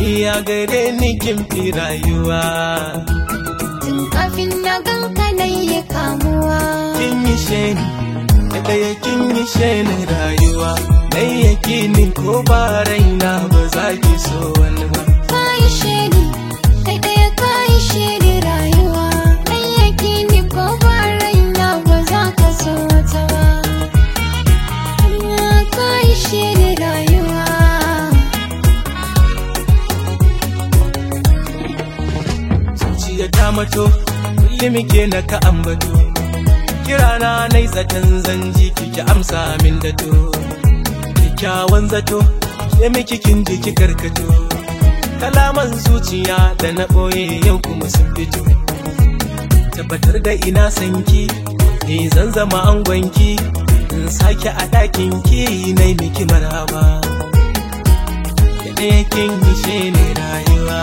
ni a gare ni kin fi rayuwa Tun kafin na ganka na yi kamuwa kin yi sheni da ɗaya kin yi sheni rayuwa dai yake ni ko ba raina ba za ki so wani ba Ka yi shedi Kai ɗaya ka yi shedi rayuwa Ɗan yake ni ko ba raina ba za ka so wata ba Ka yi shedi rayuwa zuciya ta mato kullum ke na ka ambato kirana nai zaton zanji kike amsa min da to kyakkyawan zato ke miki kin ji ki karkato kalaman zuciya da na ɓoye yau kuma sun fito tabbatar da ina sanki ni zan zama angonki in sake a ɗakin ki na miki maraba da ɗaya kin yi ne rayuwa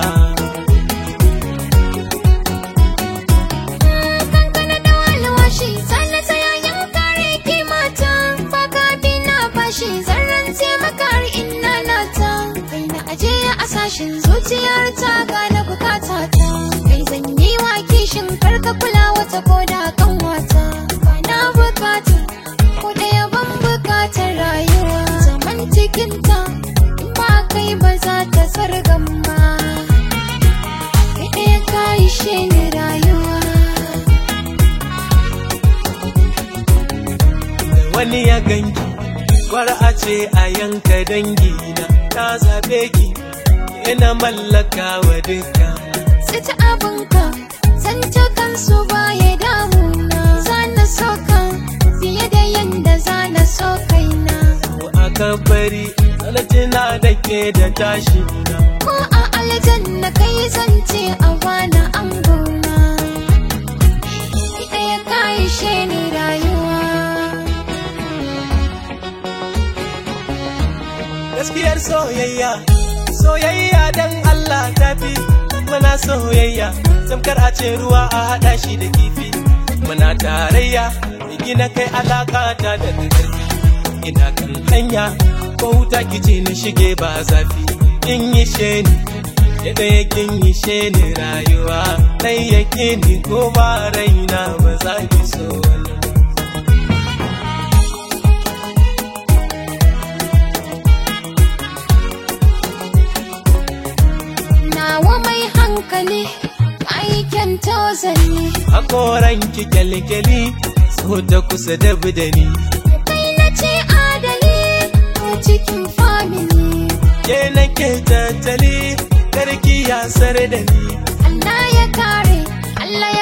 kankana da walwashi sanna tsayayen kare kimata baka na bashi zarran taimakar inna nata kai na aje a sashin zuciyar ta gane bukata ta kai zan yi wa kishin karka kula wata ko da kan wata bana bukata ko ɗaya ban bukatar rayuwa zaman cikinta in ba kai ba za ta sargan ba kai ɗaya ka ishe ni rayuwa wani ya ganki gwara a ce a yanka dangi na na zabe ki ina mallaka wa duka Sita abinka, zance kansu baya damuna Zana so ka fiye da yanda zana so kaina ko aka bari alatina da ke da tashi na Ko a aljanna kai zance a bana angona Ɗaya ka ishe ni rayuwa gaskiyar soyayya soyayya dan Allah tafi muna soyayya tamkar a ce ruwa a hada shi da kifi muna tarayya gina kai alaka ta da karfi ina kan hanya ko wuta kici na shige ba zafi in yi sheni ya ɗaya kin yi sheni rayuwa ɗai yake ni ko ba raina ba za ki so wani ba. Nawa mai hankali, aikin tozali hakoran ki kyalkyali so da kusa da bidani Kai na ce adali, ko cikin family ke nake tattali karki ya sar da ni Allah ya kare, Allah ya